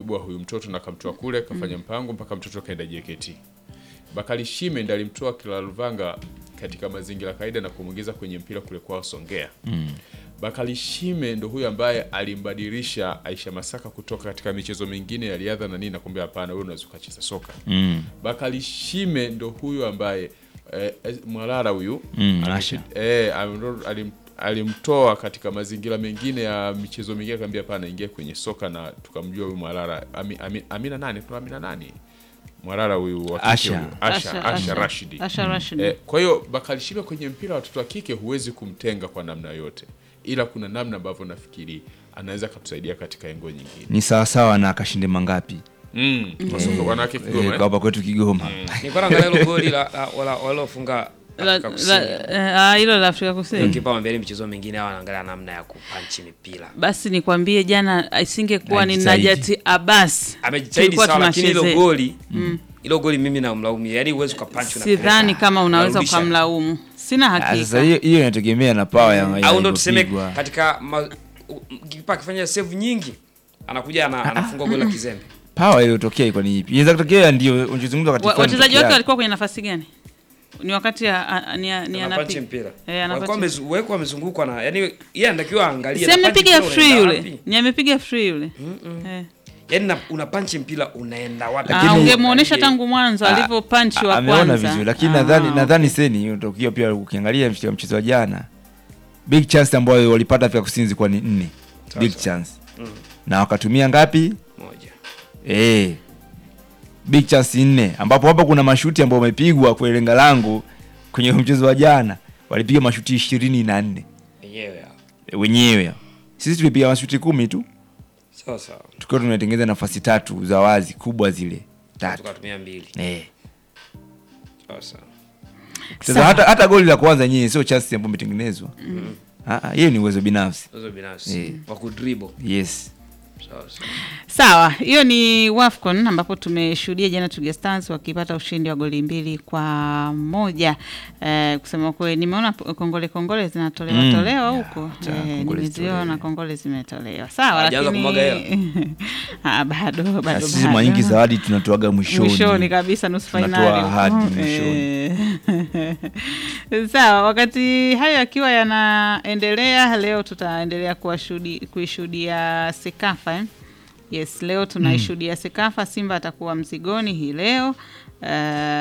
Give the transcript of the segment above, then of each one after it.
akamwibua huyu mtoto na akamtoa kule kafanya mpango mpaka mtoto kaenda JKT. Bakari Shime ndiye alimtoa Kilaluvanga katika mazingira kawaida na kumwingiza kwenye mpira kule kwao Songea. Bakari Shime ndo huyu ambaye alimbadilisha Aisha Masaka kutoka katika michezo mingine ya riadha na nini na kumwambia hapana, wewe unaweza ukacheza soka. Mm. Bakari Shime ndo huyu ambaye eh, eh, Mwalala huyu Mm, alipi- Asha. eh, alim- alim- alimtoa katika mazingira mengine ya michezo mingine, akamwambia hapana, ingia kwenye soka na tukamjua huyu Mwalala Ami, Ami, Amina nani kuna Amina nani Mwalala huyu wa kike Asha. huyu. Asha, Asha, Rashidi Asha Rashidi. Eh, kwa hiyo Bakari Shime kwenye mpira wa watoto wa kike huwezi kumtenga kwa namna yote, ila kuna namna ambavyo nafikiri anaweza akatusaidia katika engo nyingine. Ni sawasawa na kashinde mangapi Mm. Kwa soka wanawake eh, Kigoma kwa eh? hapa kwetu Kigoma. Nilikuwa naangalia hilo goli la la- wala- walilofunga La- Afrika Kusini. la- eh, ah, hilo la Afrika Kusini. Kipa mwambia michezo mingine hao wanaangalia namna ya kupanchi mipira. Basi nikwambie jana isingekuwa ni Najitahidi. Najati Abbas. Amejitahidi tulikuwa sawa lakini hilo tunachezea. goli hilo goli mimi namlaumu. Yaani uwezo ukapanchi Sidhani kama unaweza ukamlaumu. Sina Ah, Sasa hakika. hiyo hiyo inategemea na pawa ya ya au ndo tuseme ilivyopigwa. katika ma- u- kipa akifanya save nyingi anakuja ana, anafunga goli la kizembe. pawa iliyotokea iko ni ipi? Inaweza kutokea ndio unachozungumza Wa- katika Wachezaji wake walikuwa kwenye nafasi gani? Ni wakati ya- a- a- ni ni Anapanchi anapiga. mpira. Eh, anapanchi. Walikuwa wamezu- wekwa wamezungukwa na yani yeye anatakiwa aangalie. Si anapanchi amepiga mpira free unaenda yule. wapi? Ni amepiga free yule. Eh. Yaani na- unapanchi mpira unaenda wapi? Ah, Lakini- ungemuonesha tangu mwanzo Ah, alivyo punch wa kwanza. ameona vizuri lakini Ah, nadhani okay. nadhani seni utokio pia ukiangalia mchezo mchezo wa jana big chance ambayo walipata Afrika Kusini zilikuwa ni nne big chance na wakatumia ngapi Moja. eh big chance nne ambapo hapa kuna mashuti ambayo wamepigwa kwa lenga langu kwenye mchezo wa jana walipiga mashuti ishirini na nne Yenyewe hao. wenyewe sisi tulipiga mashuti kumi tu Sawa sawa. tukiwa tumetengeneza nafasi tatu za wazi kubwa zile tatu Tukatumia mbili. eh Sawa sawa. Sasa Sawa. hata, hata goli la kwanza yenyewe sio chance ambayo imetengenezwa. Ah, ah, hiyo ni uwezo binafsi. Hizo binafsi Eh. wa kudribble. Yes. Sawa sawa. Sawa, hiyo ni WAFCON ambapo tumeshuhudia jana Twiga Stars wakipata ushindi wa goli mbili kwa moja. Eh, kusema kweli nimeona p- kongole kongole zinatolewa Mm. tolewa Ya, huko. cha, Eh, kongole nimeziona zitolewe. kongole zimetolewa. Sawa, Hajaanza lakini kumwaga ah, bado Na bado. sisi bado. mara nyingi zawadi tunatoaga mwishoni. mwishoni kabisa nusu Tunatoa fainali ahadi huko. mwishoni. Eh. Sawa, wakati hayo yakiwa yanaendelea, leo tutaendelea kuwashudi- kuishuhudia Sekafa eh? Yes, leo tunaishuhudia Sekafa. Simba atakuwa mzigoni hii leo. Uh,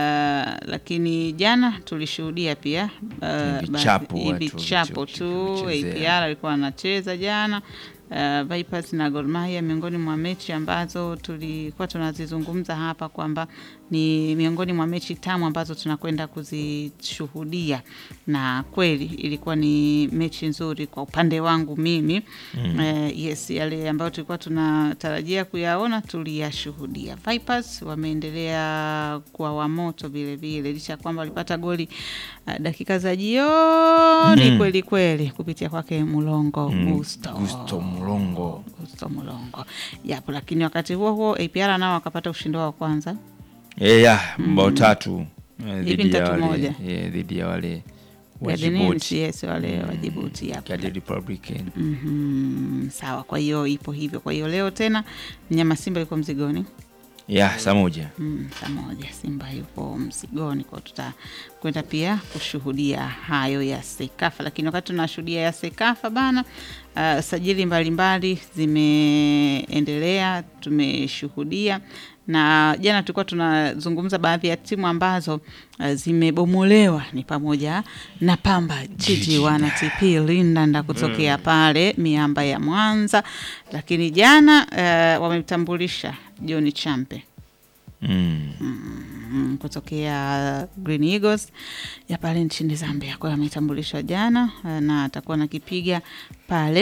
lakini jana tulishuhudia pia uh, Vichapo basi- watu vichapo walicho- tu. walichezea. APR alikuwa anacheza jana uh, Vipers na Gor Mahia miongoni mwa mechi ambazo tulikuwa tunazizungumza hapa kwamba ni miongoni mwa mechi tamu ambazo tunakwenda kuzishuhudia, na kweli ilikuwa ni mechi nzuri kwa upande wangu mimi mm. Uh, yes, yale ambayo tulikuwa tunatarajia kuyaona tuliyashuhudia. Vipers wameendelea kuwa wamoto vile vile, licha ya kwamba walipata goli uh, dakika za jioni Mm. kweli kweli kupitia kwake Mulongo Mm, Gusto. Gusto Mulongo. Gusto Mulongo. Yapo, lakini wakati huo huo APR nao wakapata ushindi wao wa kwanza. Eh, ya mbao tatu eh, Hivi dhidi ni ya tatu wale moja. eh, dhidi ya wale wa Gardenins, Djibouti. yes, wale wa Djibouti yapo. Guardian Republican. Mhm, sawa, kwa hiyo ipo hivyo. Kwa hiyo leo tena mnyama Simba yuko mzigoni. Ya, saa moja. Mm, saa moja Simba yupo mzigoni, kwa hiyo tutakwenda pia kushuhudia hayo ya Sekafa. Lakini wakati tunashuhudia ya Sekafa bana, uh, sajili mbalimbali zimeendelea, tumeshuhudia na jana tulikuwa tunazungumza baadhi ya timu ambazo uh, zimebomolewa ni pamoja na Pamba Jiji wana TP Lindanda kutokea pale miamba ya Mwanza, lakini jana uh, wametambulisha John Champe Mm. mm, kutokea Green Eagles ya pale nchini Zambia. Kwa hiyo ametambulishwa jana uh, na atakuwa nakipiga pale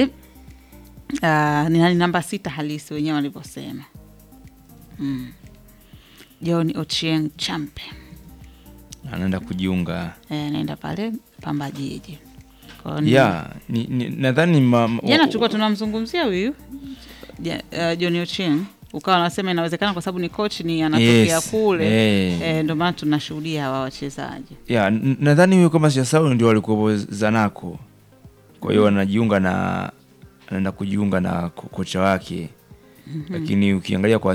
uh, ni nani namba sita halisi wenyewe walivyosema. Mm. John Ochieng Champe Anaenda kujiunga. Eh, anaenda pale Pamba Jiji. Kwa hiyo ni- Ya, ni, ni, nadhani ma- ma- jana tulikuwa tunamzungumzia huyu ja, uh, John Ochieng ukawa unasema inawezekana kwa sababu ni coach ni anatokea Yes, kule eh. eh, ndio maana tunashuhudia hawa wachezaji ya n- nadhani huyo kama sijasahau ndio walikuwa Zanaco. Kwa hiyo anajiunga na anaenda kujiunga na ko- kocha wake. Lakini ukiangalia kwa